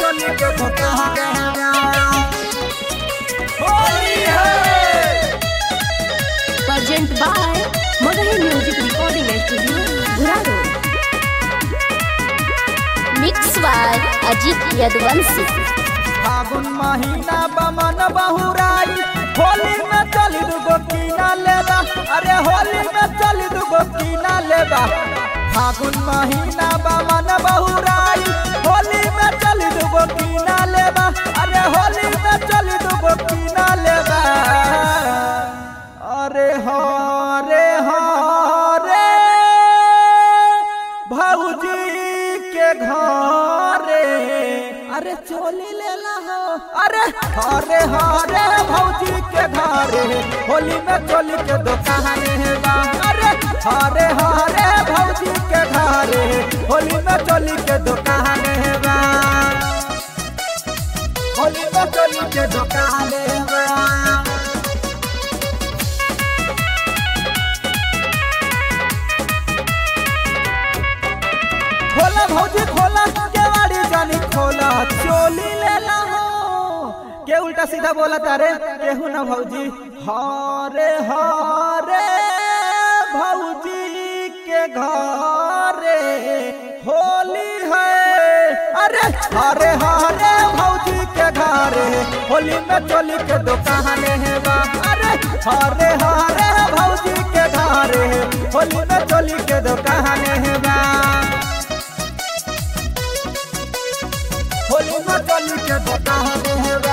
चोली के दुकान होली है Present by Madahi Music Recording Studio, Guraro. Mix by Ajit Yadvansi. फागुन महीना बमन बहुराई होली में चली दुगो कीना लेबा अरे होली में चली दुगो कीना लेबा फागुन महीना बमन बहुराई होली में चली दुगो कीना लेबा अरे होली में चली दुगो कीना लेबा अरे हो रे हो रे भौजी के घरे अरे चोली लेला हो अरे हरे हरे भौजी के घरे होली में चोली के दुकान है बा अरे हरे हरे भौजी के घरे होली में चोली के दुकान है बा होली में चोली के दुकान है बा खोला भौजी खोला केवाड़ी जानी खोला चोली लेला हो के उल्टा सीधा बोला तारे केहू ना भौजी हरे हरे भौजी के घरे होली है अरे हरे हरे भौजी के घरे होली में चोली के दुकान है बा अरे हरे हरे भौजी के घरे होली में चोली के दुकान है बा होली में चली के दुकान है बा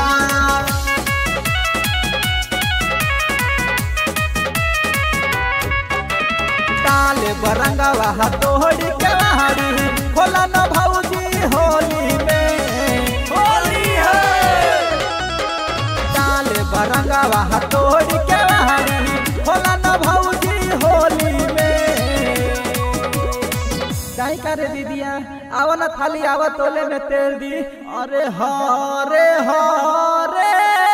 डाले बरंगवा हथोड़ी के लहरी खोला न भौजी होली में होली है डाले बरंगवा हथोड़ी के लहरी खोला न भौजी होली में काहे करे दीदिया आव न थाली आव तोले में तेल दी अरे हरे हरे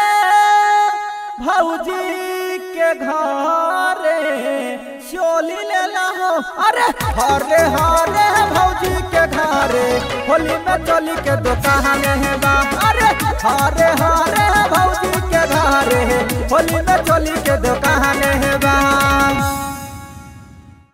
भौजी के घरे चोली लेला हो अरे हरे हरे भौजी के घरे होली में चोली के दुकान है बा अरे हरे हरे भौजी के घरे होली में चोली के दुकान है बा